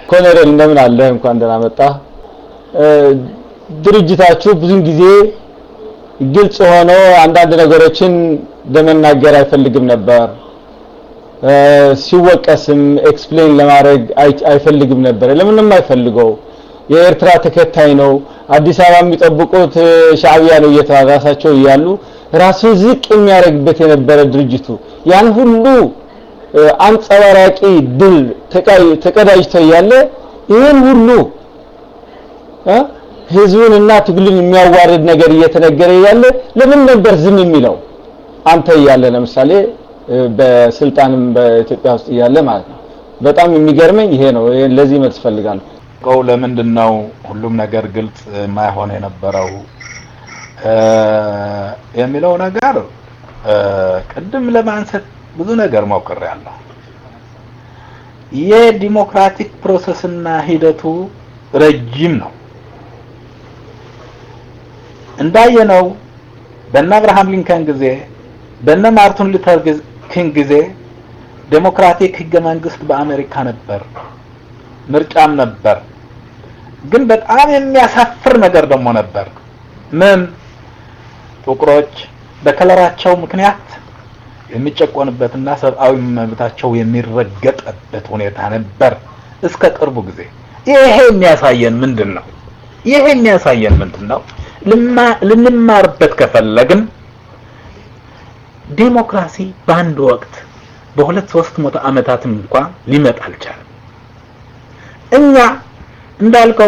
ኮሎኔል እንደምን አለ እንኳን ደህና መጣ ድርጅታችሁ ብዙን ጊዜ ግልጽ ሆኖ አንዳንድ ነገሮችን ለመናገር አይፈልግም ነበር ሲወቀስም ኤክስፕሌን ለማድረግ አይፈልግም ነበር ለምንም አይፈልገው የኤርትራ ተከታይ ነው አዲስ አበባ የሚጠብቁት ሻዕቢያ ነው እየተባለ ራሳቸው እያሉ ራሱን ዝቅ የሚያደርግበት የነበረ ድርጅቱ ያን ሁሉ አንጸባራቂ ድል ተቀዳጅቶ እያለ ይህን ሁሉ ህዝቡንና ትግሉን የሚያዋርድ ነገር እየተነገረ እያለ ለምን ነበር ዝም የሚለው አንተ እያለ ለምሳሌ በስልጣንም በኢትዮጵያ ውስጥ እያለ ማለት ነው በጣም የሚገርመኝ ይሄ ነው ለዚህ መልስ ፈልጋለሁ ቀው ለምንድን ነው ሁሉም ነገር ግልጽ የማይሆን የነበረው የሚለው ነገር ቅድም ለማንሳት ብዙ ነገር ሞክሬያለሁ የዲሞክራቲክ ፕሮሰስና ሂደቱ ረጅም ነው እንዳየነው በእነ አብርሃም ሊንከን ጊዜ በእነ ማርቲን ሉተር ኪንግ ጊዜ ዴሞክራቲክ ህገ መንግስት በአሜሪካ ነበር ምርጫም ነበር ግን በጣም የሚያሳፍር ነገር ደግሞ ነበር ምን ጥቁሮች በከለራቸው ምክንያት የሚጨቆንበትና ሰብአዊ መብታቸው የሚረገጥበት ሁኔታ ነበር እስከ ቅርቡ ጊዜ ይሄ የሚያሳየን ምንድን ነው ይሄ የሚያሳየን ምንድን ነው ልንማርበት ከፈለግን ዴሞክራሲ በአንድ ወቅት በሁለት ሶስት መቶ ዓመታትም እንኳን ሊመጣ አልቻለም እኛ እንዳልከው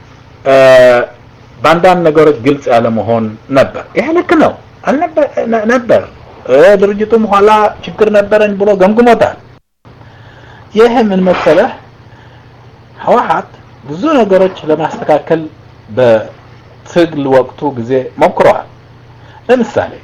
በአንዳንድ ነገሮች ግልጽ ያለ መሆን ነበር ይሄ ልክ ነው ነበር ድርጅቱም ኋላ ችግር ነበረኝ ብሎ ገምግሞታል ይህ ምን መሰለህ ህወሓት ብዙ ነገሮች ለማስተካከል በትግል ወቅቱ ጊዜ ሞክረዋል ለምሳሌ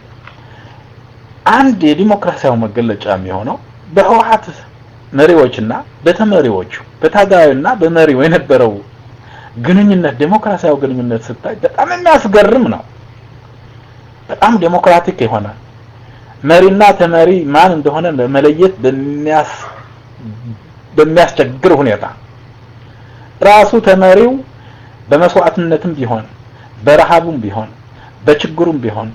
አንድ የዲሞክራሲያዊ መገለጫ የሚሆነው በህወሓት መሪዎችና በተመሪዎቹ በታጋዩና በመሪው የነበረው ግንኙነት ዴሞክራሲያዊ ግንኙነት ስታይ በጣም የሚያስገርም ነው በጣም ዴሞክራቲክ የሆነ መሪና ተመሪ ማን እንደሆነ ለመለየት በሚያስ በሚያስቸግር ሁኔታ ራሱ ተመሪው በመስዋዕትነትም ቢሆን በረሃቡም ቢሆን በችግሩም ቢሆን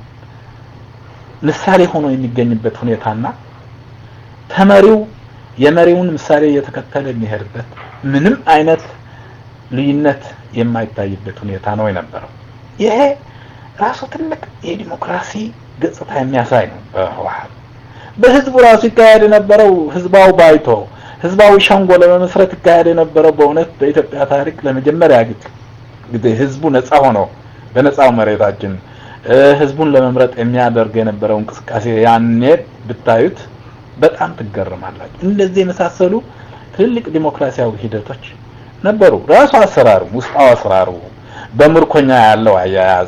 ምሳሌ ሆኖ የሚገኝበት ሁኔታና ተመሪው የመሪውን ምሳሌ እየተከተለ የሚሄድበት ምንም አይነት ልዩነት የማይታይበት ሁኔታ ነው የነበረው ይሄ ራሱ ትልቅ የዲሞክራሲ ገጽታ የሚያሳይ ነው በህወሓት በህዝቡ ራሱ ይካሄድ የነበረው ህዝባዊ ባይቶ ህዝባዊ ሸንጎ ለመመስረት ይካሄድ የነበረው በእውነት በኢትዮጵያ ታሪክ ለመጀመሪያ ጊዜ ህዝቡ ነፃ ሆኖ በነፃው መሬታችን ህዝቡን ለመምረጥ የሚያደርግ የነበረው እንቅስቃሴ ያኔ ብታዩት በጣም ትገርማላችሁ እንደዚህ የመሳሰሉ ትልልቅ ዲሞክራሲያዊ ሂደቶች ነበሩ ራሱ አሰራሩ ውስጣዊ አሰራሩ በምርኮኛ ያለው አያያዝ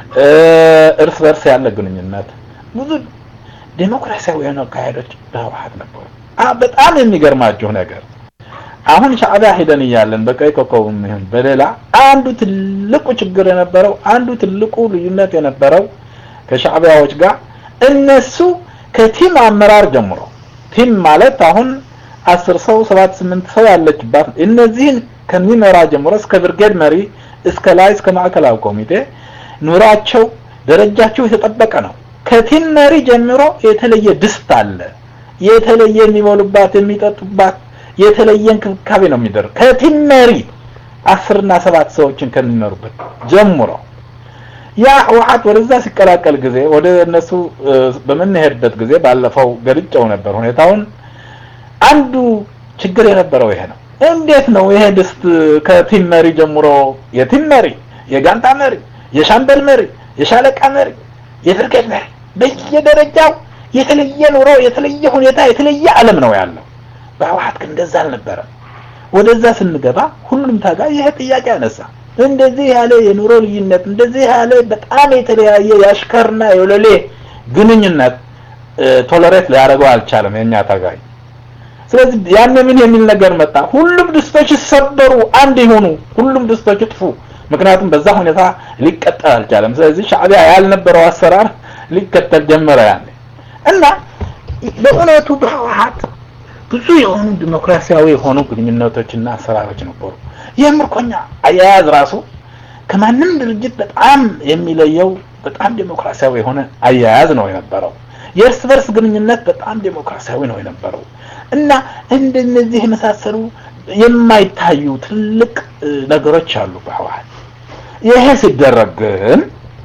እርስ በርስ ያለ ግንኙነት ብዙ ዴሞክራሲያዊ የሆነ አካሄዶች በህወሓት ነበሩ በጣም የሚገርማችሁ ነገር አሁን ሻዕቢያ ሄደን እያለን በቀይ ኮከብም ይሁን በሌላ አንዱ ትልቁ ችግር የነበረው አንዱ ትልቁ ልዩነት የነበረው ከሻዕቢያዎች ጋር እነሱ ከቲም አመራር ጀምሮ ቲም ማለት አሁን አስር ሰው ሰባት ስምንት ሰው ያለችባት እነዚህን ከሚመራ ጀምሮ እስከ ብርጌድ መሪ እስከ ላይ እስከ ማዕከላዊ ኮሚቴ ኑራቸው ደረጃቸው የተጠበቀ ነው ከቲም መሪ ጀምሮ የተለየ ድስት አለ የተለየ የሚሞሉባት የሚጠጡባት የተለየ እንክብካቤ ነው የሚደረግ ከቲም መሪ አስርና ሰባት ሰዎችን ከሚመሩበት ጀምሮ ያ ህወሓት ወደዛ ሲቀላቀል ጊዜ ወደ እነሱ በምንሄድበት ጊዜ ባለፈው ገልጨው ነበር ሁኔታውን አንዱ ችግር የነበረው ይሄ ነው እንዴት ነው ይሄ ድስት ከቲም መሪ ጀምሮ የቲም መሪ የጋንታ መሪ የሻምበል መሪ የሻለቃ መሪ የብርጌድ መሪ በየደረጃው የተለየ ኑሮ የተለየ ሁኔታ የተለየ ዓለም ነው ያለው በህወሓት ግን እንደዛ አልነበረም ወደዛ ስንገባ ሁሉም ታጋይ ይሄ ጥያቄ አነሳ እንደዚህ ያለ የኑሮ ልዩነት እንደዚህ ያለ በጣም የተለያየ የአሽከርና የወለሌ ግንኙነት ቶለሬት ሊያደርገው አልቻለም የኛ ታጋይ ስለዚህ ያን ምን የሚል ነገር መጣ ሁሉም ድስቶች ይሰበሩ አንድ ይሆኑ ሁሉም ድስቶች ይጥፉ ምክንያቱም በዛ ሁኔታ ሊቀጠል አልቻለም ስለዚህ ሻዕቢያ ያልነበረው አሰራር ሊከተል ጀመረ ያለ እና በእውነቱ በህወሓት ብዙ የሆኑ ዲሞክራሲያዊ የሆኑ ግንኙነቶችና አሰራሮች ነበሩ። ይህ ምርኮኛ አያያዝ ራሱ ከማንም ድርጅት በጣም የሚለየው በጣም ዲሞክራሲያዊ የሆነ አያያዝ ነው የነበረው። የእርስ በርስ ግንኙነት በጣም ዲሞክራሲያዊ ነው የነበረው እና እንደነዚህ የመሳሰሉ የማይታዩ ትልቅ ነገሮች አሉ በህወሓት። ይሄ ሲደረግ ግን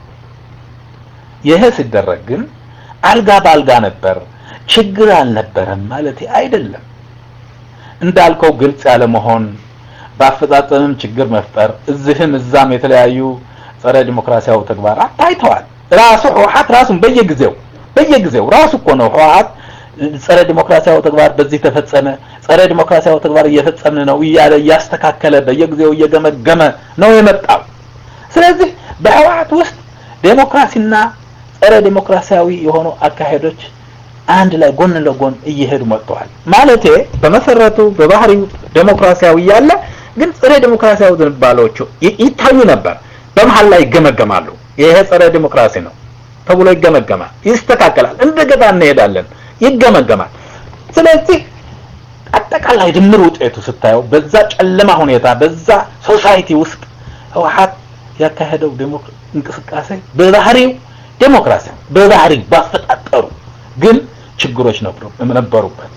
ይሄ ሲደረግ ግን አልጋ በአልጋ ነበር፣ ችግር አልነበረም ማለት አይደለም። እንዳልከው ግልጽ ያለ መሆን በአፈጻጸምም ችግር መፍጠር እዚህም እዛም የተለያዩ ጸረ ዲሞክራሲያዊ ተግባራት ታይተዋል። ራሱ ህወሓት ራሱን በየጊዜው በየጊዜው ራሱ እኮ ነው ህወሓት ጸረ ዲሞክራሲያዊ ተግባር በዚህ ተፈጸመ፣ ጸረ ዲሞክራሲያዊ ተግባር እየፈጸምን ነው እያለ እያስተካከለ በየጊዜው እየገመገመ ነው የመጣው። ስለዚህ በህወሓት ውስጥ ዴሞክራሲና ጸረ ዲሞክራሲያዊ የሆኑ አካሄዶች አንድ ላይ ጎን ለጎን እየሄዱ መጥተዋል። ማለቴ በመሰረቱ በባህሪው ዴሞክራሲያዊ ያለ ግን ጸረ ዲሞክራሲያዊ ዝንባሌዎቹ ይታዩ ነበር። በመሀል ላይ ይገመገማሉ። ይሄ ጸረ ዲሞክራሲ ነው ተብሎ ይገመገማል፣ ይስተካከላል። እንደገና እንሄዳለን፣ ይገመገማል። ስለዚህ አጠቃላይ ድምር ውጤቱ ስታየው በዛ ጨለማ ሁኔታ በዛ ሶሳይቲ ውስጥ ህወሓት ያካሄደው እንቅስቃሴ በባህሪው ዴሞክራሲያዊ በባህሪው ባፈጣጠሩ ግን ችግሮች ነበሩበት።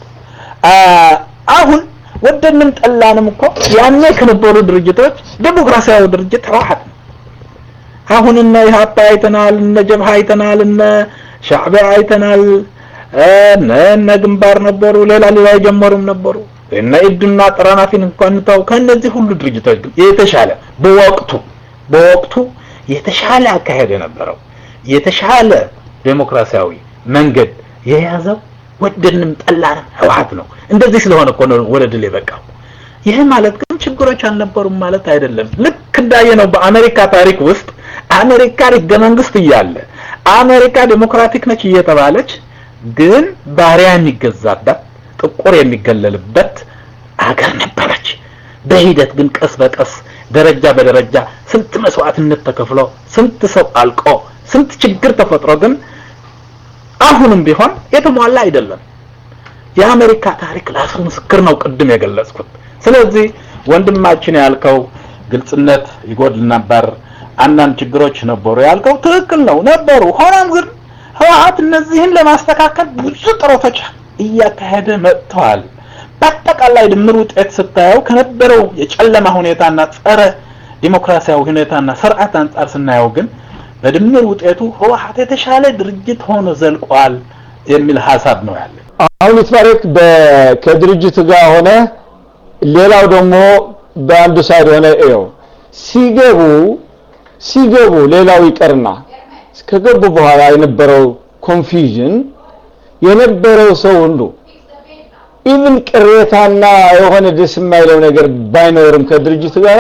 አሁን ወደንም ጠላንም እኮ ያኔ ከነበሩ ድርጅቶች ዴሞክራሲያዊ ድርጅት ህወሓት ነው። አሁን እነ ኢህአፓ አይተናል፣ እነ ጀብሃ አይተናል፣ እነ ሻዕቢያ አይተናል፣ እነ እነ ግንባር ነበሩ፣ ሌላ ሌላ የጀመሩም ነበሩ። እነ ኢድና ጠራናፊን እንኳን እንተው። ከእነዚህ ሁሉ ድርጅቶች ግን የተሻለ በወቅቱ በወቅቱ የተሻለ አካሄድ የነበረው የተሻለ ዴሞክራሲያዊ መንገድ የያዘው ወደንም ጠላንም ህወሓት ነው። እንደዚህ ስለሆነ እኮ ነው ወደ ድል የበቃው። ይህ ማለት ግን ችግሮች አልነበሩም ማለት አይደለም። ልክ እንዳየነው በአሜሪካ ታሪክ ውስጥ አሜሪካ ህገ መንግስት እያለ አሜሪካ ዴሞክራቲክ ነች እየተባለች ግን ባሪያ የሚገዛበት ጥቁር የሚገለልበት አገር ነበረች። በሂደት ግን ቀስ በቀስ ደረጃ በደረጃ ስንት መስዋዕትነት ተከፍሎ ስንት ሰው አልቆ ስንት ችግር ተፈጥሮ ግን አሁንም ቢሆን የተሟላ አይደለም። የአሜሪካ ታሪክ ለራሱ ምስክር ነው፣ ቅድም የገለጽኩት። ስለዚህ ወንድማችን ያልከው ግልጽነት ይጎድል ነበር፣ አንዳንድ ችግሮች ነበሩ ያልከው ትክክል ነው ነበሩ። ሆኖም ግን ህወሓት እነዚህን ለማስተካከል ብዙ ጥረቶች እያካሄደ መጥተዋል። በአጠቃላይ ድምር ውጤት ስታየው ከነበረው የጨለማ ሁኔታና ጸረ ዲሞክራሲያዊ ሁኔታና ስርዓት አንጻር ስናየው ግን በድምር ውጤቱ ህወሓት የተሻለ ድርጅት ሆኖ ዘልቋል የሚል ሀሳብ ነው ያለ። አሁን ይትባረክ ከድርጅቱ ጋር ሆነ ሌላው ደግሞ በአንዱ ሳይድ ሆነ ይኸው ሲገቡ ሲገቡ ሌላው ይቀርና ከገቡ በኋላ የነበረው ኮንፊውዥን የነበረው ሰው ሁሉ ኢቭን ቅሬታና የሆነ ደስ የማይለው ነገር ባይኖርም ከድርጅቱ ጋር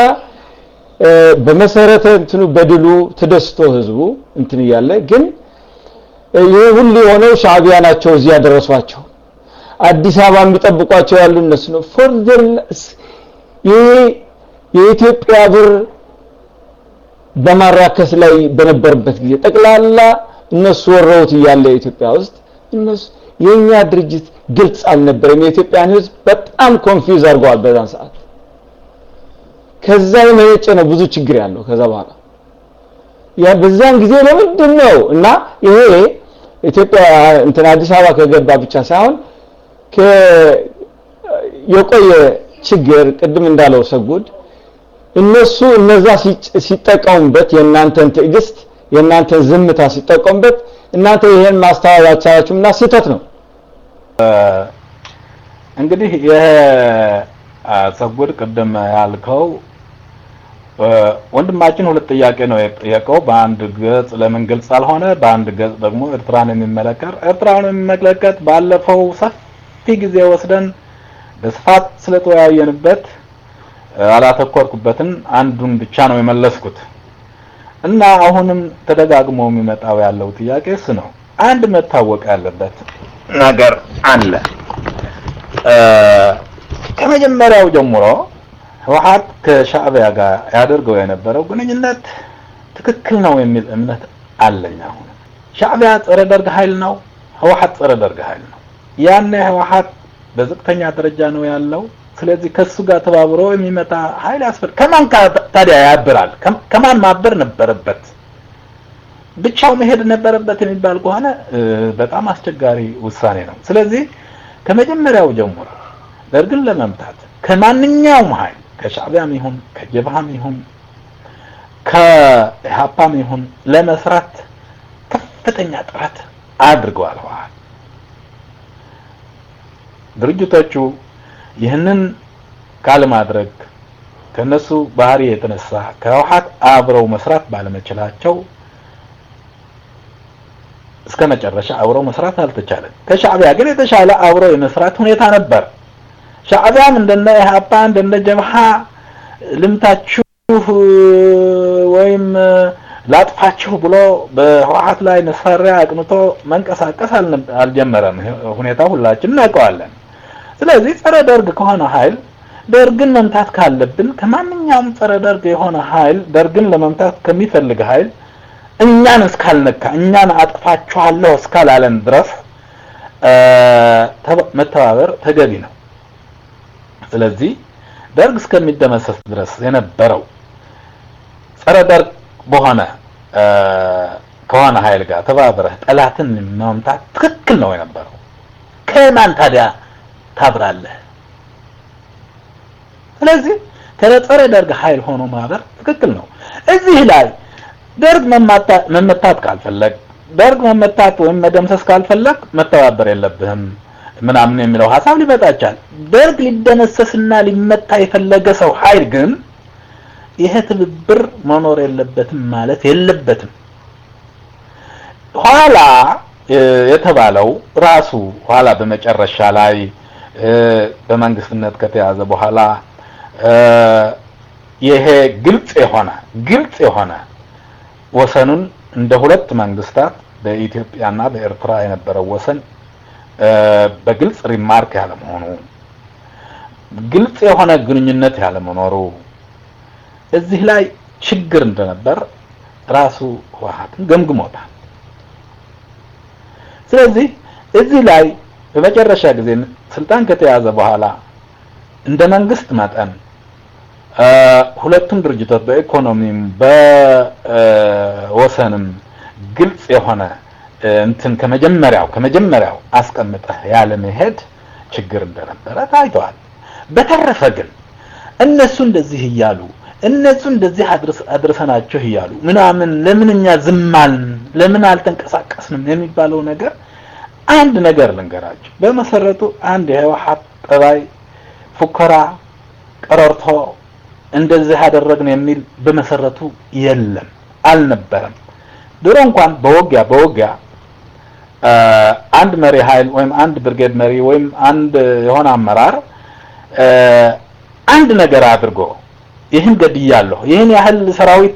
በመሰረተ እንትኑ በድሉ ተደስቶ ህዝቡ እንትን እያለ ግን ይህ ሁሉ የሆነው ሻዕቢያ ናቸው እዚህ ያደረሷቸው። አዲስ አበባ የሚጠብቋቸው ያሉ እነሱ ነው። ፎርዘር ይሄ የኢትዮጵያ ብር በማራከስ ላይ በነበረበት ጊዜ ጠቅላላ እነሱ ወረውት እያለ ኢትዮጵያ ውስጥ እነሱ የኛ ድርጅት ግልጽ አልነበረም። የኢትዮጵያን ህዝብ በጣም ኮንፊውዝ አድርገዋል በዛን ሰዓት። ከዛ የመነጨ ነው ብዙ ችግር ያለው ከዛ በኋላ ያ በዛን ጊዜ ለምንድን ነው እና ይሄ ኢትዮጵያ እንትን አዲስ አበባ ከገባ ብቻ ሳይሆን የቆየ ችግር ቅድም እንዳለው ሰጉድ እነሱ እነዛ ሲጠቀሙበት የእናንተን ትዕግስት የእናንተን ዝምታ ሲጠቀሙበት እናንተ ይሄን ማስተዋል አልቻላችሁም እና ስህተት ነው። እንግዲህ ይሄ ሰጉድ ቅድም ያልከው ወንድማችን ሁለት ጥያቄ ነው የጠየቀው። በአንድ ገጽ ለምን ግልጽ አልሆነ፣ በአንድ ገጽ ደግሞ ኤርትራን የሚመለከት ኤርትራን የሚመለከት ባለፈው ሰፊ ጊዜ ወስደን በስፋት ስለተወያየንበት አላተኮርኩበትን አንዱን ብቻ ነው የመለስኩት እና አሁንም ተደጋግሞ የሚመጣው ያለው ጥያቄ እሱ ነው። አንድ መታወቅ ያለበት ነገር አለ። ከመጀመሪያው ጀምሮ ህወሓት ከሻዕቢያ ጋር ያደርገው የነበረው ግንኙነት ትክክል ነው የሚል እምነት አለኝ። አሁን ሻዕቢያ ጸረ ደርግ ኃይል ነው፣ ህወሓት ጸረ ደርግ ኃይል ነው። ያኔ ህወሓት በዝቅተኛ ደረጃ ነው ያለው። ስለዚህ ከሱ ጋር ተባብሮ የሚመጣ ኃይል ያስፈልግ። ከማን ታዲያ ያብራል? ከማን ማበር ነበረበት? ብቻው መሄድ ነበረበት የሚባል ከሆነ በጣም አስቸጋሪ ውሳኔ ነው። ስለዚህ ከመጀመሪያው ጀምሮ ደርግን ለመምታት ከማንኛውም ኃይል ከሻዕቢያም ይሁን ከጀብሃም ይሁን ከኢህአፓም ይሁን ለመስራት ከፍተኛ ጥረት አድርገዋል። ህወሓት ድርጅቶቹ ይህንን ካለማድረግ ከነሱ ባህሪ የተነሳ ከህወሓት አብረው መስራት ባለመቻላቸው እስከ መጨረሻ አብረው መስራት አልተቻለም። ከሻዕቢያ ግን የተሻለ አብረው የመስራት ሁኔታ ነበር። ሻዕቢያም እንደነ ኢህአፓ እንደነ ጀብሃ ልምታችሁ ወይም ላጥፋችሁ ብሎ በህወሓት ላይ መሳሪያ አቅንቶ መንቀሳቀስ አልጀመረም። ሁኔታው ሁላችን እናውቀዋለን። ስለዚህ ጸረ ደርግ ከሆነ ኃይል ደርግን መምታት ካለብን ከማንኛውም ጸረ ደርግ የሆነ ኃይል ደርግን ለመምታት ከሚፈልግ ኃይል እኛን እስካልነካ እኛን አጥፋችኋለሁ እስካላለን ድረስ መተባበር ተገቢ ነው። ስለዚህ ደርግ እስከሚደመሰስ ድረስ የነበረው ጸረ ደርግ በሆነ ከሆነ ኃይል ጋር ተባብረህ ጠላትን መምታት ትክክል ነው የነበረው። ከማን ታዲያ ታብራለህ? ስለዚህ ከጸረ ደርግ ኃይል ሆኖ ማበር ትክክል ነው። እዚህ ላይ ደርግ መመታት ካልፈለግ ደርግ መመታት ወይም መደምሰስ ካልፈለግ መተባበር የለብህም ምናምን የሚለው ሀሳብ ሊመጣ ይችላል። ደርግ ሊደመሰስና ሊመታ የፈለገ ሰው ኃይል ግን ይሄ ትብብር መኖር የለበትም ማለት የለበትም። ኋላ የተባለው ራሱ ኋላ በመጨረሻ ላይ በመንግስትነት ከተያዘ በኋላ ይሄ ግልጽ የሆነ ግልጽ የሆነ ወሰኑን እንደ ሁለት መንግስታት በኢትዮጵያና በኤርትራ የነበረው ወሰን በግልጽ ሪማርክ ያለመሆኑ ግልጽ የሆነ ግንኙነት ያለመኖሩ እዚህ ላይ ችግር እንደነበር ራሱ ህወሓትን ገምግሞታል። ስለዚህ እዚህ ላይ በመጨረሻ ጊዜ ስልጣን ከተያዘ በኋላ እንደ መንግስት መጠን ሁለቱም ድርጅቶች በኢኮኖሚም በወሰንም ግልጽ የሆነ እንትን ከመጀመሪያው ከመጀመሪያው አስቀምጠህ ያለ መሄድ ችግር እንደነበረ ታይተዋል። በተረፈ ግን እነሱ እንደዚህ እያሉ እነሱ እንደዚህ አድርሰናቸው እያሉ ምናምን ለምን እኛ ዝም አልን፣ ለምን አልተንቀሳቀስንም የሚባለው ነገር አንድ ነገር ልንገራቸው። በመሰረቱ አንድ የህወሓት ጠባይ ፉከራ፣ ቀረርቶ እንደዚህ አደረግን የሚል በመሰረቱ የለም፣ አልነበረም። ድሮ እንኳን በውጊያ በውጊያ አንድ መሪ ኃይል ወይም አንድ ብርጌድ መሪ ወይም አንድ የሆነ አመራር አንድ ነገር አድርጎ ይህን ገድያለሁ፣ ይህን ያህል ሰራዊት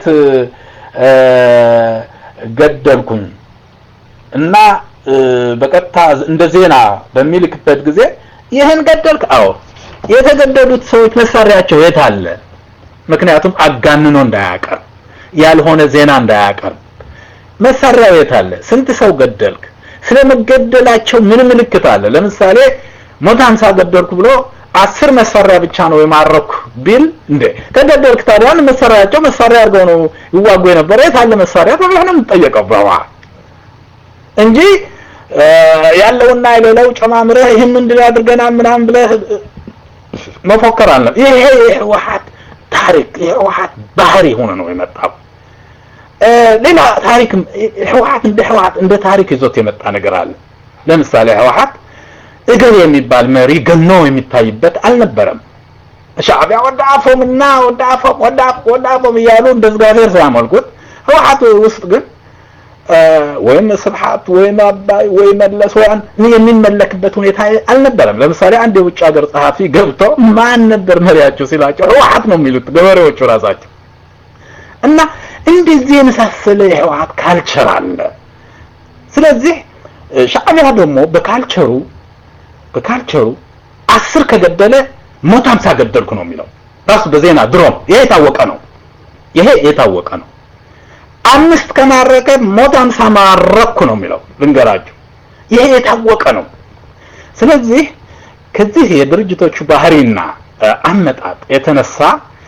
ገደልኩኝ እና በቀጥታ እንደ ዜና በሚልክበት ጊዜ ይህን ገደልክ፣ አዎ የተገደሉት ሰዎች መሳሪያቸው የት አለ? ምክንያቱም አጋንኖ እንዳያቀርብ ያልሆነ ዜና እንዳያቀርብ መሳሪያው የት አለ? ስንት ሰው ገደልክ? ስለመገደላቸው ምን ምልክት አለ? ለምሳሌ ሞት ሀምሳ ገደልኩ ብሎ አስር መሳሪያ ብቻ ነው የማረኩ ቢል እንዴ ከገደልክ ታዲያ መሳሪያቸው መሳሪያ አድርገው ነው ይዋጉ የነበረ የት አለ መሳሪያ ተብሎ ነው የምትጠየቀው በህወሓት እንጂ ያለውና የሌለው ጨማምረህ ይህን ምንድን አድርገናል ምናምን ብለህ መፎከር አለ። ይሄ የህወሓት ታሪክ የህወሓት ባህሪ ሆነ ነው የመጣው። ሌላ ታሪክ ህወሓት እንደ ህወሓት እንደ ታሪክ ይዞት የመጣ ነገር አለ። ለምሳሌ ህወሓት እገሌ የሚባል መሪ ገኖ የሚታይበት አልነበረም። ሻዕቢያ ወደ አፎምና ወደ አፎም ወደ ወደ አፎም እያሉ እንደ እግዚአብሔር ሲያመልኩት ህወሓት ውስጥ ግን ወይም ስብሐት ወይም አባይ ወይ መለስ ወያን የሚመለክበት ሁኔታ አልነበረም። ለምሳሌ አንድ የውጭ ሀገር ጸሐፊ ገብቶ ማን ነበር መሪያቸው ሲላቸው ህወሓት ነው የሚሉት ገበሬዎቹ ራሳቸው እና እንደዚህ የመሳሰለ የህወሓት ካልቸር አለ። ስለዚህ ሻዕቢያ ደግሞ በካልቸሩ በካልቸሩ አስር ከገደለ ሞት ሀምሳ ገደልኩ ነው የሚለው ራሱ በዜና ድሮም ይሄ የታወቀ ነው። ይሄ የታወቀ ነው። አምስት ከማረከ ሞት ሀምሳ ማረኩ ነው የሚለው ልንገራችሁ። ይሄ የታወቀ ነው። ስለዚህ ከዚህ የድርጅቶቹ ባህሪና አመጣጥ የተነሳ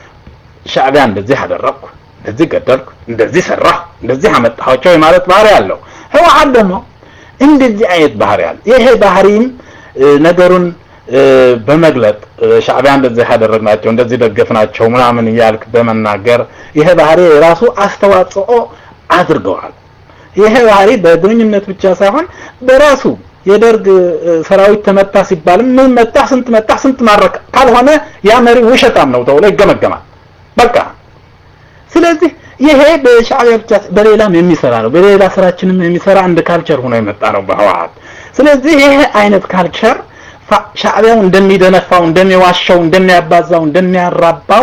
ሻዕቢያ እንደዚህ አደረግኩ፣ እንደዚህ ገደልኩ፣ እንደዚህ ሰራሁ፣ እንደዚህ አመጣኋቸው የማለት ባህሪ አለው። ህወሓት ደግሞ እንደዚህ አይነት ባህሪ አለ። ይሄ ባህሪም ነገሩን በመግለጥ ሻዕቢያ እንደዚህ ያደረግናቸው እንደዚህ ደገፍናቸው ምናምን እያልክ በመናገር ይሄ ባህሪ የራሱ አስተዋጽኦ አድርገዋል። ይሄ ባህሪ በግንኙነት ብቻ ሳይሆን በራሱ የደርግ ሰራዊት ተመታ ሲባልም ምን መታ፣ ስንት መታ፣ ስንት ማረክ ካልሆነ ያ መሪ ውሸታም ነው ተብሎ ይገመገማል። በቃ ስለዚህ ይሄ በሻዕቢያ ብቻ በሌላም የሚሰራ ነው። በሌላ ስራችንም የሚሰራ አንድ ካልቸር ሆኖ የመጣ ነው በህወሓት። ስለዚህ ይሄ አይነት ካልቸር ሻዕቢያው እንደሚደነፋው፣ እንደሚዋሻው፣ እንደሚያባዛው፣ እንደሚያራባው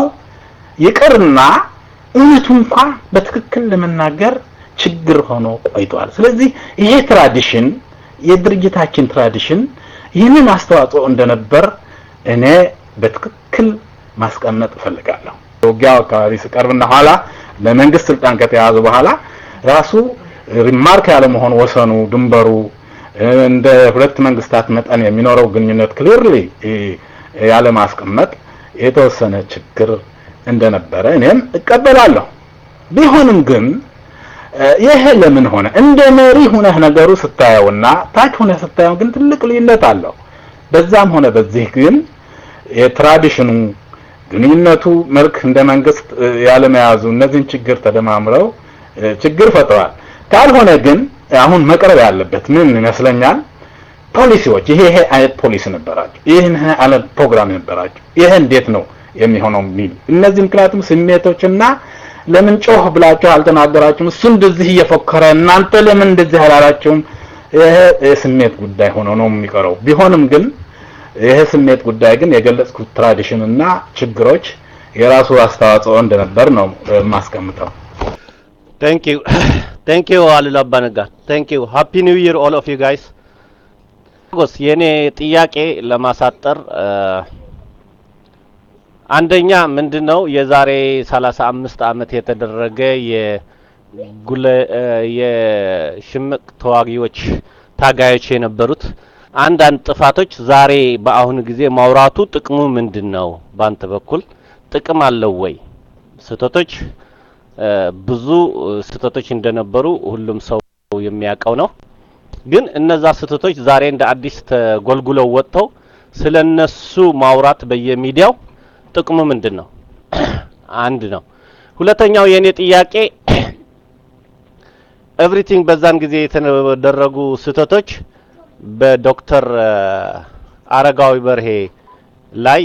ይቅርና እውነቱ እንኳ በትክክል ለመናገር ችግር ሆኖ ቆይቷል። ስለዚህ ይሄ ትራዲሽን የድርጅታችን ትራዲሽን ይህንን አስተዋጽኦ እንደነበር እኔ በትክክል ማስቀመጥ እፈልጋለሁ። ውጊያው አካባቢ ስቀርብና ኋላ ለመንግስት ስልጣን ከተያዘ በኋላ ራሱ ሪማርክ ያለ መሆን ወሰኑ፣ ድንበሩ እንደ ሁለት መንግስታት መጠን የሚኖረው ግንኙነት ክሊርሊ ያለ ማስቀመጥ የተወሰነ ችግር እንደነበረ እኔም እቀበላለሁ። ቢሆንም ግን ይሄ ለምን ሆነ? እንደ መሪ ሁነህ ነገሩ ስታየውና ታች ሁነህ ስታየው ግን ትልቅ ልዩነት አለው። በዛም ሆነ በዚህ ግን የትራዲሽኑ ግንኙነቱ መልክ እንደ መንግስት ያለመያዙ እነዚህን ችግር ተደማምረው ችግር ፈጥረዋል። ካልሆነ ግን አሁን መቅረብ ያለበት ምን ይመስለኛል? ፖሊሲዎች ይሄ ይሄ አይነት ፖሊሲ ነበራቸው፣ ይህን አይነት ፕሮግራም ነበራቸው። ይሄ እንዴት ነው የሚሆነው የሚል እነዚህ ምክንያቱም ስሜቶችና ለምን ጮህ ብላችሁ አልተናገራችሁም? እሱ እንደዚህ እየፎከረ እናንተ ለምን እንደዚህ አላላችሁም? ይሄ የስሜት ጉዳይ ሆኖ ነው የሚቀረው። ቢሆንም ግን ይሄ ስሜት ጉዳይ ግን የገለጽኩት ትራዲሽን እና ችግሮች የራሱ አስተዋጽኦ እንደነበር ነው የማስቀምጠው። ቴንክ ዩ ቴንክ ዩ አሉላ አባነጋ ቴንክ ዩ ሃፒ ኒው ይር ኦል ኦፍ ዩ ጋይስ ጎስ የኔ ጥያቄ ለማሳጠር አንደኛ ምንድነው የዛሬ 35 አመት የተደረገ የጉለ የሽምቅ ተዋጊዎች ታጋዮች የነበሩት አንዳንድ ጥፋቶች ዛሬ በአሁኑ ጊዜ ማውራቱ ጥቅሙ ምንድን ነው? ባንተ በኩል ጥቅም አለው ወይ? ስህተቶች ብዙ ስህተቶች እንደነበሩ ሁሉም ሰው የሚያውቀው ነው። ግን እነዛ ስህተቶች ዛሬ እንደ አዲስ ተጎልጉለው ወጥተው ስለነሱ ማውራት በየሚዲያው ጥቅሙ ምንድን ነው? አንድ ነው። ሁለተኛው የኔ ጥያቄ ኤቭሪቲንግ በዛን ጊዜ የተደረጉ ስህተቶች በዶክተር አረጋዊ በርሄ ላይ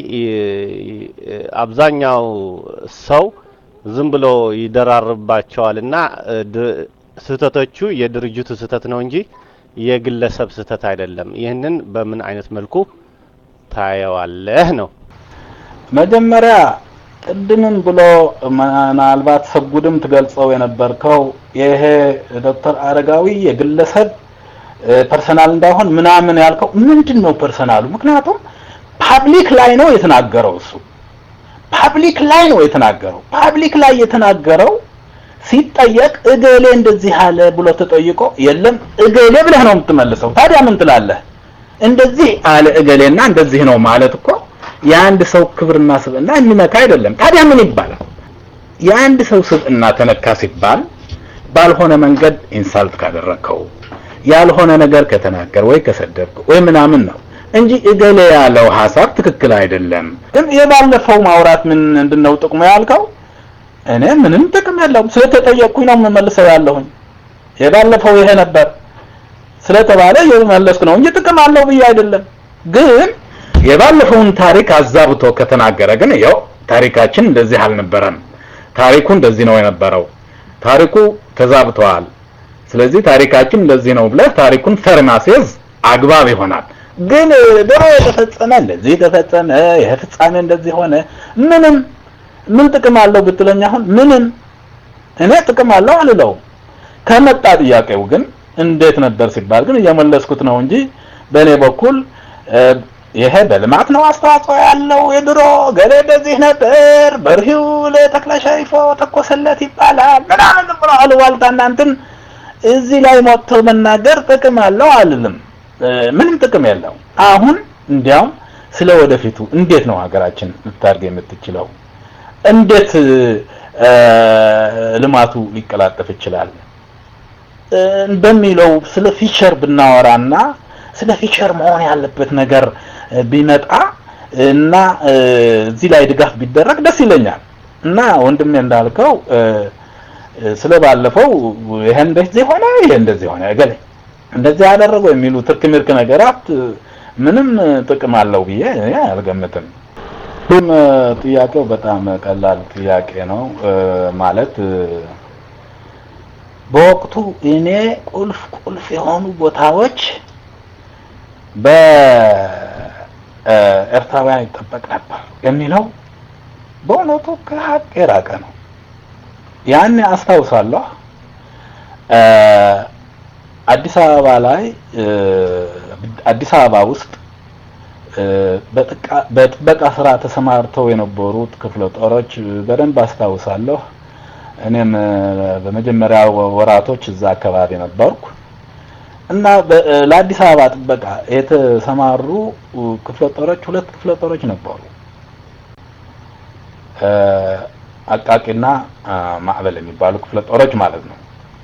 አብዛኛው ሰው ዝም ብሎ ይደራርባቸዋል እና ስህተቶቹ የድርጅቱ ስህተት ነው እንጂ የግለሰብ ስህተት አይደለም። ይህንን በምን አይነት መልኩ ታየዋለህ ነው? መጀመሪያ ቅድምም ብሎ ምናልባት ሰጉድም ትገልጸው የነበርከው ይሄ ዶክተር አረጋዊ የግለሰብ ፐርሰናል እንዳይሆን ምናምን ያልከው ምንድን ነው ፐርሰናሉ? ምክንያቱም ፓብሊክ ላይ ነው የተናገረው። እሱ ፓብሊክ ላይ ነው የተናገረው። ፓብሊክ ላይ የተናገረው ሲጠየቅ እገሌ እንደዚህ አለ ብሎ ተጠይቆ የለም እገሌ ብለህ ነው የምትመልሰው። ታዲያ ምን ትላለህ? እንደዚህ አለ እገሌና እንደዚህ ነው ማለት እኮ የአንድ ሰው ክብርና ስብዕና የሚነካ አይደለም። ታዲያ ምን ይባላል? የአንድ ሰው ስብዕና ተነካ ሲባል ባልሆነ መንገድ ኢንሳልት ካደረከው ያልሆነ ነገር ከተናገር ወይ ከሰደብክ ወይ ምናምን ነው እንጂ እገሌ ያለው ሀሳብ ትክክል አይደለም። ግን የባለፈው ማውራት ምን ምንድነው ጥቅሙ ያልከው? እኔ ምንም ጥቅም የለውም ስለተጠየቅኩኝ ነው የምመልሰው ያለሁኝ። የባለፈው ይሄ ነበር ስለተባለ የመለስኩ ነው እንጂ ጥቅም አለው ብዬ አይደለም። ግን የባለፈውን ታሪክ አዛብቶ ከተናገረ ግን ያው ታሪካችን እንደዚህ አልነበረም፣ ታሪኩ እንደዚህ ነው የነበረው፣ ታሪኩ ተዛብተዋል ስለዚህ ታሪካችን እንደዚህ ነው ብለህ ታሪኩን ፈር ማስያዝ አግባብ ይሆናል። ግን ድሮ የተፈጸመ እንደዚህ ተፈጸመ፣ ይሄ ፍጻሜ እንደዚህ ሆነ፣ ምንም ምን ጥቅም አለው ብትለኝ አሁን ምንም እኔ ጥቅም አለው አልለውም። ከመጣ ጥያቄው ግን እንዴት ነበር ሲባል ግን እየመለስኩት ነው እንጂ በእኔ በኩል ይሄ በልማት ነው አስተዋጽኦ ያለው የድሮ ገሌ እንደዚህ ነበር፣ በርሂው ለተክለሻይፎ ተኮሰለት ይባላል ምናምን ብሎ አሉባልታ እናንትን እዚህ ላይ ሞቶ መናገር ጥቅም አለው አልልም። ምንም ጥቅም የለው። አሁን እንዲያውም ስለ ወደፊቱ እንዴት ነው ሀገራችን ልታድግ የምትችለው? እንዴት ልማቱ ሊቀላጠፍ ይችላል? በሚለው ስለ ፊቸር ብናወራና ስለ ፊቸር መሆን ያለበት ነገር ቢመጣ እና እዚህ ላይ ድጋፍ ቢደረግ ደስ ይለኛል። እና ወንድሜ እንዳልከው ስለ ባለፈው ይሄ እንደዚህ ሆነ፣ ይሄ እንደዚህ ሆነ፣ እገሌ እንደዚህ ያደረገው የሚሉ ትርክ ምርክ ነገራት ምንም ጥቅም አለው ብዬ እኔ አልገምትም። ሁሉም ጥያቄው በጣም ቀላል ጥያቄ ነው ማለት በወቅቱ እኔ ቁልፍ ቁልፍ የሆኑ ቦታዎች በኤርትራውያን ይጠበቅ ነበር የሚለው በእውነቱ ከሀቅ የራቀ ነው። ያን አስታውሳለሁ። አዲስ አበባ ላይ አዲስ አበባ ውስጥ በጥበቃ ስራ ተሰማርተው የነበሩት ክፍለ ጦሮች በደንብ አስታውሳለሁ። እኔም በመጀመሪያ ወራቶች እዛ አካባቢ ነበርኩ እና ለአዲስ አበባ ጥበቃ የተሰማሩ ክፍለ ጦሮች ሁለት ክፍለ ጦሮች ነበሩ። አቃቂና ማዕበል የሚባሉ ክፍለ ጦሮች ማለት ነው።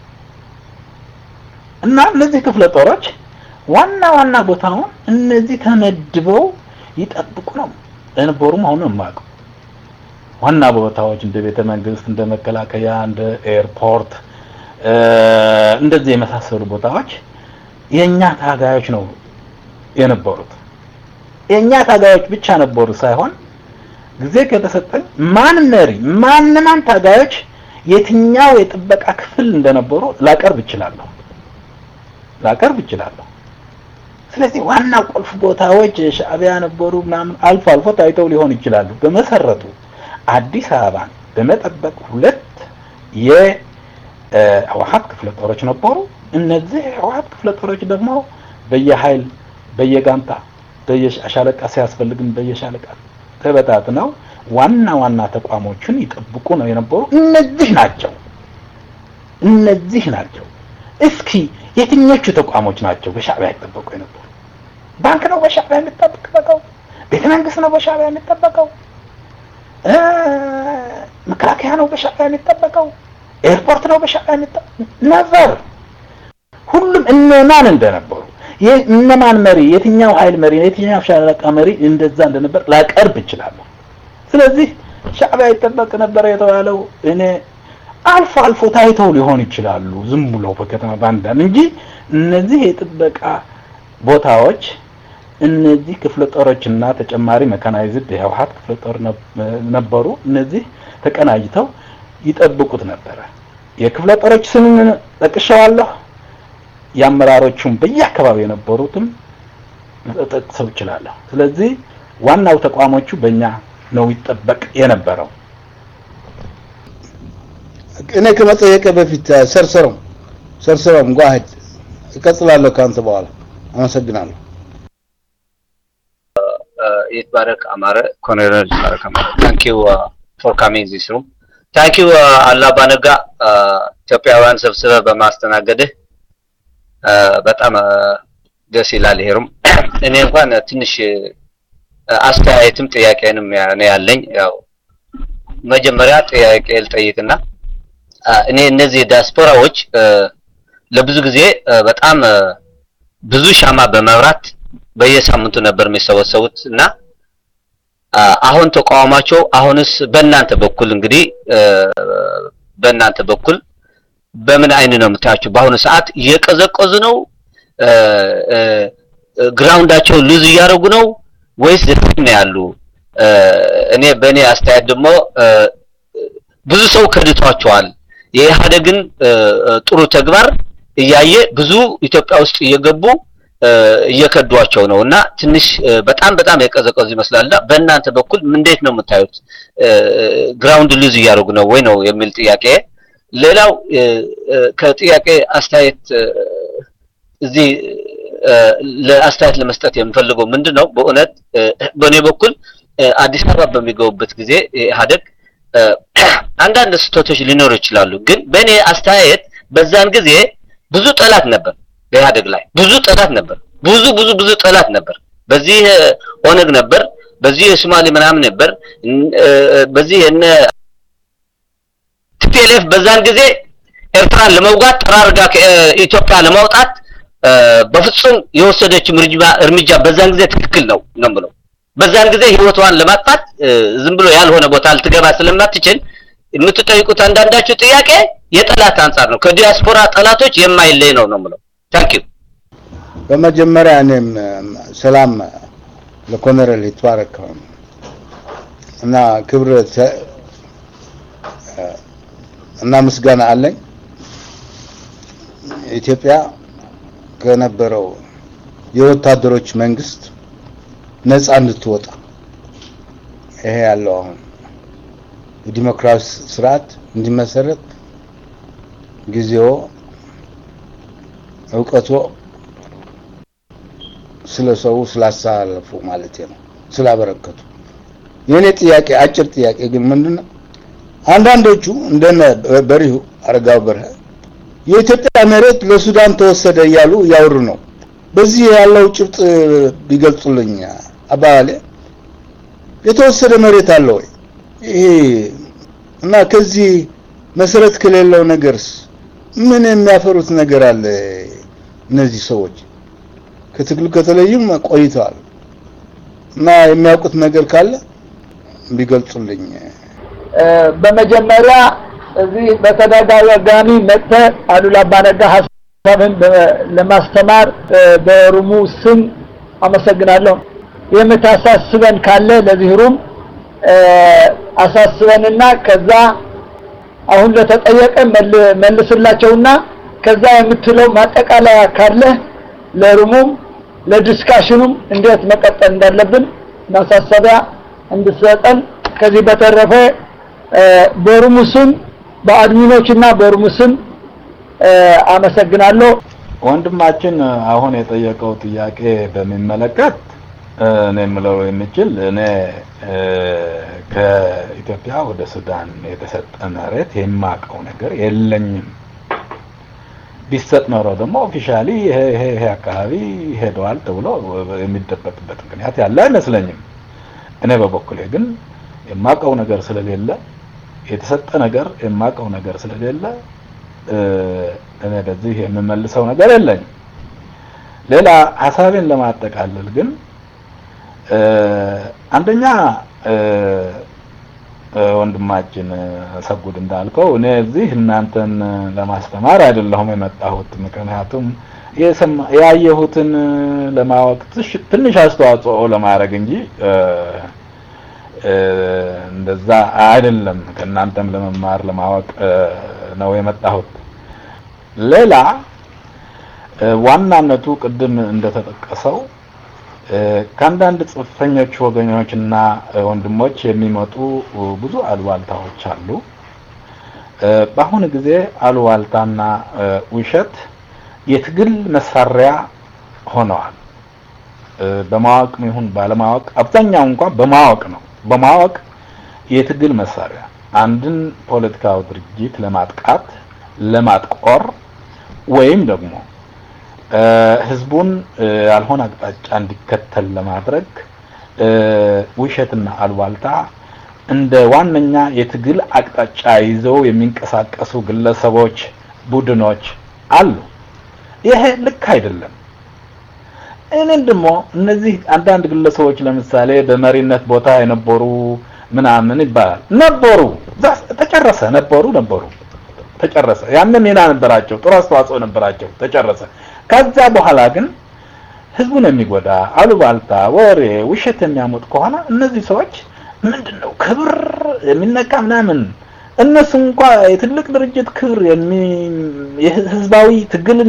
እና እነዚህ ክፍለ ጦሮች ዋና ዋና ቦታውን እነዚህ ተመድበው ይጠብቁ ነው የነበሩ መሆኑን የማውቀው። ዋና ቦታዎች እንደ ቤተ መንግስት፣ እንደ መከላከያ፣ እንደ ኤርፖርት እንደዚህ የመሳሰሉ ቦታዎች የኛ ታጋዮች ነው የነበሩት። የኛ ታጋዮች ብቻ ነበሩ ሳይሆን ጊዜ ከተሰጠኝ ማን መሪ ማን ማን ታጋዮች የትኛው የጥበቃ ክፍል እንደነበሩ ላቀርብ እችላለሁ ላቀርብ እችላለሁ። ስለዚህ ዋና ቁልፍ ቦታዎች ሻዕቢያ ነበሩ ምናምን አልፎ አልፎ ታይተው ሊሆን ይችላሉ። በመሰረቱ አዲስ አበባን በመጠበቅ ሁለት የህወሓት ክፍለ ጦሮች ነበሩ። እነዚህ የህወሓት ክፍለ ጦሮች ደግሞ በየኃይል በየጋንታ በየሻለቃ ሲያስፈልግም በየሻለቃ ተበታትነው ዋና ዋና ተቋሞችን ይጠብቁ ነው የነበሩ። እነዚህ ናቸው እነዚህ ናቸው። እስኪ የትኞቹ ተቋሞች ናቸው በሻዕቢያ ይጠበቁ የነበሩ? ባንክ ነው በሻዕቢያ የሚጠበቀው? ቤተ መንግስት ነው በሻዕቢያ የሚጠበቀው? መከላከያ ነው በሻዕቢያ የሚጠበቀው? ኤርፖርት ነው በሻዕቢያ የሚጠበቀው? ነበር ሁሉም እነማን እንደነበሩ እነማን መሪ የትኛው ኃይል መሪ የትኛው ሻለቃ መሪ እንደዛ እንደነበር ላቀርብ እችላለሁ። ስለዚህ ሻዕቢያ ይጠበቅ ነበር የተባለው እኔ አልፎ አልፎ ታይተው ሊሆን ይችላሉ ዝም ብለው በከተማ ባንዳን እንጂ እነዚህ የጥበቃ ቦታዎች እነዚህ ክፍለ ጦሮችና ተጨማሪ መካናይዝድ የህወሓት ክፍለ ጦር ነበሩ። እነዚህ ተቀናጅተው ይጠብቁት ነበረ። የክፍለ ጦሮች ስም ጠቅሻዋለሁ። የአመራሮቹም በየአካባቢው የነበሩትም ጠቅሰው ይችላለሁ። ስለዚህ ዋናው ተቋሞቹ በእኛ ነው ይጠበቅ የነበረው። እኔ ከመጠየቀ በፊት ሰርሰረው ሰርሰረውም ጓህድ እቀጥላለሁ ከአንተ በኋላ አመሰግናለሁ። ይትባረክ አማረ ኮሎኔል ይትባረክ አማረ ታንክ ዩ ፎር ካሚንግ ዚስ ሩም ታንክ ዩ አላባ ነጋ ኢትዮጵያውያን ሰብስበ በማስተናገድህ በጣም ደስ ይላል። ይሄሩም እኔ እንኳን ትንሽ አስተያየትም ጥያቄንም ነው ያለኝ። ያው መጀመሪያ ጥያቄ ልጠይቅና እኔ እነዚህ ዲያስፖራዎች ለብዙ ጊዜ በጣም ብዙ ሻማ በመብራት በየሳምንቱ ነበር የሚሰበሰቡት እና አሁን ተቃውሟቸው አሁንስ በእናንተ በኩል እንግዲህ በእናንተ በኩል በምን አይን ነው የምታያቸው? በአሁኑ ሰዓት እየቀዘቀዙ ነው? ግራውንዳቸው ሉዝ እያደረጉ ነው ወይስ ዘፈን ነው ያሉ? እኔ በእኔ አስተያየት ደግሞ ብዙ ሰው ከድቷቸዋል። የኢህአዴግን ጥሩ ተግባር እያየ ብዙ ኢትዮጵያ ውስጥ እየገቡ እየከዷቸው ነው እና ትንሽ በጣም በጣም የቀዘቀዙ ይመስላልና በእናንተ በኩል እንዴት ነው የምታዩት? ግራውንድ ሉዝ እያደረጉ ነው ወይ ነው የሚል ጥያቄ። ሌላው ከጥያቄ አስተያየት እዚህ ለአስተያየት ለመስጠት የምፈልገው ምንድን ነው በእውነት በእኔ በኩል አዲስ አበባ በሚገቡበት ጊዜ ኢህአዴግ አንዳንድ ስህተቶች ሊኖሩ ይችላሉ። ግን በእኔ አስተያየት በዛን ጊዜ ብዙ ጠላት ነበር በኢህአዴግ ላይ ብዙ ጠላት ነበር። ብዙ ብዙ ብዙ ጠላት ነበር። በዚህ ኦነግ ነበር፣ በዚህ የሶማሌ ምናምን ነበር፣ በዚህ እነ ቲፒኤልኤፍ በዛን ጊዜ ኤርትራን ለመውጋት ጠራርጋ ከኢትዮጵያ ለማውጣት በፍጹም የወሰደችው እርምጃ በዛን ጊዜ ትክክል ነው ነው ብለው በዛን ጊዜ ህይወቷን ለማጥፋት ዝም ብሎ ያልሆነ ቦታ ልትገባ ስለማትችል የምትጠይቁት አንዳንዳችሁ ጥያቄ የጠላት አንጻር ነው። ከዲያስፖራ ጠላቶች የማይለይ ነው ነው ብለው ታንክ ዩ። በመጀመሪያ እኔም ሰላም ለኮሎኔል ይትባረክ እና ክብር እና ምስጋና አለኝ። ኢትዮጵያ ከነበረው የወታደሮች መንግስት ነፃ እንድትወጣ ይሄ ያለው አሁን የዲሞክራሲ ስርዓት እንዲመሰረት ጊዜው እውቀቶ ስለ ሰው ስላሳለፉ ማለት ነው ስላበረከቱ። የኔ ጥያቄ አጭር ጥያቄ ግን ምንድነው አንዳንዶቹ እንደነ በሪሁ አረጋው በርሀ የኢትዮጵያ መሬት ለሱዳን ተወሰደ እያሉ እያወሩ ነው። በዚህ ያለው ጭብጥ ቢገልጹልኝ አባባሌ የተወሰደ መሬት አለ ወይ? ይሄ እና ከዚህ መሰረት ከሌለው ነገርስ ምን የሚያፈሩት ነገር አለ? እነዚህ ሰዎች ከትግሉ ከተለዩም ቆይተዋል እና የሚያውቁት ነገር ካለ ቢገልጹልኝ። በመጀመሪያ እዚህ በተደጋጋሚ መጥተህ አሉላ አባነጋ ሀሳብን ለማስተማር በሩሙ ስም አመሰግናለሁ። የምታሳስበን ካለ ለዚህ ሩም አሳስበንና ከዛ አሁን ለተጠየቀ መልስላቸውና ከዛ የምትለው ማጠቃለያ ካለ ለሩሙም ለዲስካሽኑም እንዴት መቀጠል እንዳለብን ማሳሰቢያ እንድሰጠን ከዚህ በተረፈ በሩሙ ስም በአድሚኖች እና በሩሙ ስም አመሰግናለሁ። ወንድማችን አሁን የጠየቀው ጥያቄ በሚመለከት እኔ የምለው የሚችል እኔ ከኢትዮጵያ ወደ ሱዳን የተሰጠ መሬት የማውቀው ነገር የለኝም። ቢሰጥ ኖሮ ደግሞ ኦፊሻሊ ይሄ ይሄ ይሄ አካባቢ ሄደዋል ተብሎ የሚደበቅበት ምክንያት ያለ አይመስለኝም። እኔ በበኩሌ ግን የማውቀው ነገር ስለሌለ የተሰጠ ነገር የማውቀው ነገር ስለሌለ እኔ በዚህ የምመልሰው ነገር የለኝም። ሌላ ሀሳቤን ለማጠቃለል ግን አንደኛ ወንድማችን ሰጉድ እንዳልከው እኔ እዚህ እናንተን ለማስተማር አይደለሁም የመጣሁት። ምክንያቱም ያየሁትን ለማወቅ ትንሽ አስተዋጽኦ ለማድረግ እንጂ እንደዛ አይደለም። ከእናንተም ለመማር ለማወቅ ነው የመጣሁት። ሌላ ዋናነቱ ቅድም እንደተጠቀሰው ከአንዳንድ ጽንፈኞች ወገኖችና ወንድሞች የሚመጡ ብዙ አሉባልታዎች አሉ። በአሁኑ ጊዜ አሉባልታና ውሸት የትግል መሳሪያ ሆነዋል። በማወቅ ይሁን ባለማወቅ፣ አብዛኛው እንኳን በማወቅ ነው። በማወቅ የትግል መሳሪያ አንድን ፖለቲካዊ ድርጅት ለማጥቃት፣ ለማጥቆር ወይም ደግሞ ህዝቡን ያልሆነ አቅጣጫ እንዲከተል ለማድረግ ውሸትና አሉባልታ እንደ ዋነኛ የትግል አቅጣጫ ይዘው የሚንቀሳቀሱ ግለሰቦች፣ ቡድኖች አሉ። ይሄ ልክ አይደለም። እኔም ደግሞ እነዚህ አንዳንድ ግለሰቦች ለምሳሌ በመሪነት ቦታ የነበሩ ምናምን ይባላል ነበሩ፣ ተጨረሰ። ነበሩ ነበሩ ተጨረሰ። ያንን ሚና ነበራቸው፣ ጥሩ አስተዋጽኦ ነበራቸው፣ ተጨረሰ። ከዛ በኋላ ግን ህዝቡን የሚጎዳ አሉባልታ፣ ወሬ፣ ውሸት የሚያመጡ ከሆነ እነዚህ ሰዎች ምንድን ነው ክብር የሚነካ ምናምን እነሱ እንኳ የትልቅ ድርጅት ክብር የህዝባዊ ትግልን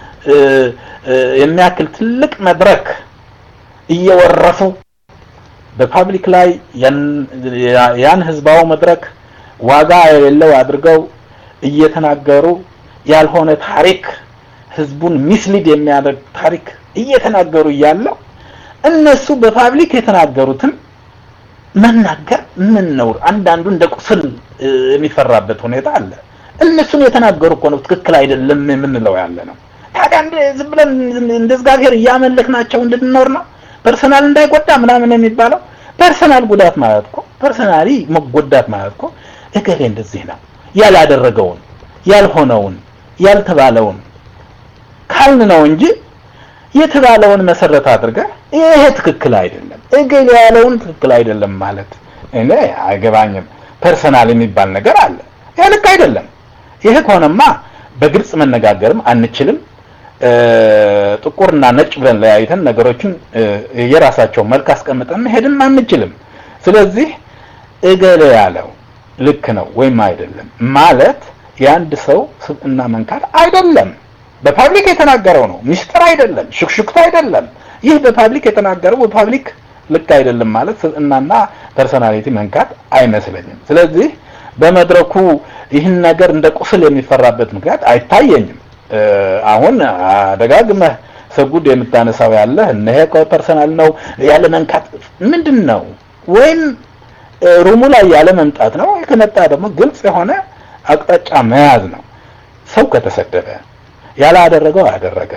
የሚያክል ትልቅ መድረክ እየወረፉ በፓብሊክ ላይ ያን ህዝባዊ መድረክ ዋጋ የሌለው አድርገው እየተናገሩ ያልሆነ ታሪክ ህዝቡን ሚስሊድ የሚያደርግ ታሪክ እየተናገሩ እያለው እነሱ በፓብሊክ የተናገሩትን መናገር ምን ነው? አንዳንዱ እንደ ቁስል የሚፈራበት ሁኔታ አለ። እነሱን የተናገሩ እኮ ነው ትክክል አይደለም የምንለው ያለ ነው። ታዲያ እንደ ዝም ብለን እንደ እግዚአብሔር እያመለክናቸው እንድንኖር ነው? ፐርሰናል እንዳይጎዳ ምናምን የሚባለው ፐርሰናል ጉዳት ማለት እኮ ፐርሰናሊ መጎዳት ማለት እኮ እገሌ እንደዚህ ነው ያላደረገውን ያልሆነውን ያልተባለውን ካልን ነው እንጂ የተባለውን መሰረት አድርገህ ይሄ ትክክል አይደለም እገሌ ያለውን ትክክል አይደለም ማለት እኔ አይገባኝም። ፐርሰናል የሚባል ነገር አለ። ይሄ ልክ አይደለም። ይሄ ከሆነማ በግልጽ መነጋገርም አንችልም። ጥቁርና ነጭ ብለን ለያይተን ነገሮችን የራሳቸው መልክ አስቀምጠን መሄድም አንችልም። ስለዚህ እገሌ ያለው ልክ ነው ወይም አይደለም ማለት የአንድ ሰው ስብዕና መንካት አይደለም። በፓብሊክ የተናገረው ነው፣ ሚስጥር አይደለም፣ ሹክሹክታ አይደለም። ይህ በፓብሊክ የተናገረው በፓብሊክ ልክ አይደለም ማለት ስብዕናና ፐርሶናሊቲ መንካት አይመስለኝም። ስለዚህ በመድረኩ ይህን ነገር እንደ ቁስል የሚፈራበት ምክንያት አይታየኝም። አሁን ደጋግመህ ሰጉድ የምታነሳው ያለህ እነሄ ፐርሰናል ነው ያለ መንካት ምንድን ነው? ወይም ሩሙ ላይ ያለ መምጣት ነው። ከመጣ ደግሞ ግልጽ የሆነ አቅጣጫ መያዝ ነው። ሰው ከተሰደበ ያላደረገው አደረገ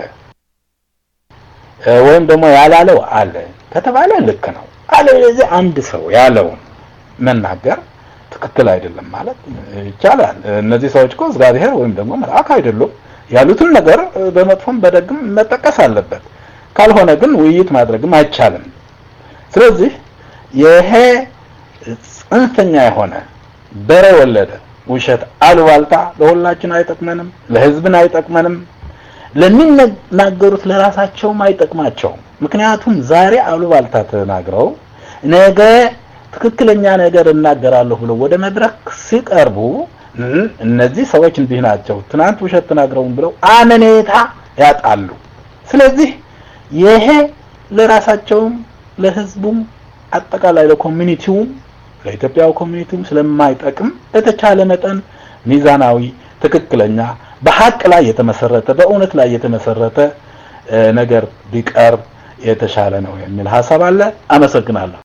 ወይም ደግሞ ያላለው አለ ከተባለ ልክ ነው። አለበለዚያ አንድ ሰው ያለውን መናገር ትክክል አይደለም ማለት ይቻላል። እነዚህ ሰዎች እኮ እግዚአብሔር ወይም ደግሞ መልአክ አይደሉም። ያሉትን ነገር በመጥፎም በደግም መጠቀስ አለበት። ካልሆነ ግን ውይይት ማድረግም አይቻልም። ስለዚህ ይሄ ጽንፈኛ የሆነ በሬ ወለደ ውሸት፣ አሉባልታ ለሁላችን አይጠቅመንም፣ ለህዝብን አይጠቅመንም፣ ለሚናገሩት ለራሳቸውም አይጠቅማቸውም። ምክንያቱም ዛሬ አሉባልታ ተናግረው ነገ ትክክለኛ ነገር እናገራለሁ ብለው ወደ መድረክ ሲቀርቡ እነዚህ ሰዎች እንዲህ ናቸው፣ ትናንት ውሸት ተናግረውን ብለው አመኔታ ያጣሉ። ስለዚህ ይሄ ለራሳቸውም ለህዝቡም አጠቃላይ ለኮሚኒቲውም ለኢትዮጵያው ኮሚኒቲውም ስለማይጠቅም በተቻለ መጠን ሚዛናዊ፣ ትክክለኛ፣ በሀቅ ላይ የተመሰረተ በእውነት ላይ የተመሰረተ ነገር ቢቀርብ የተሻለ ነው የሚል ሀሳብ አለ። አመሰግናለሁ።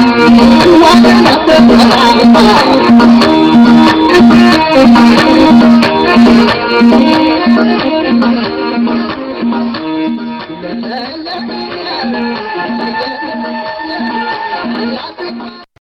Thank you.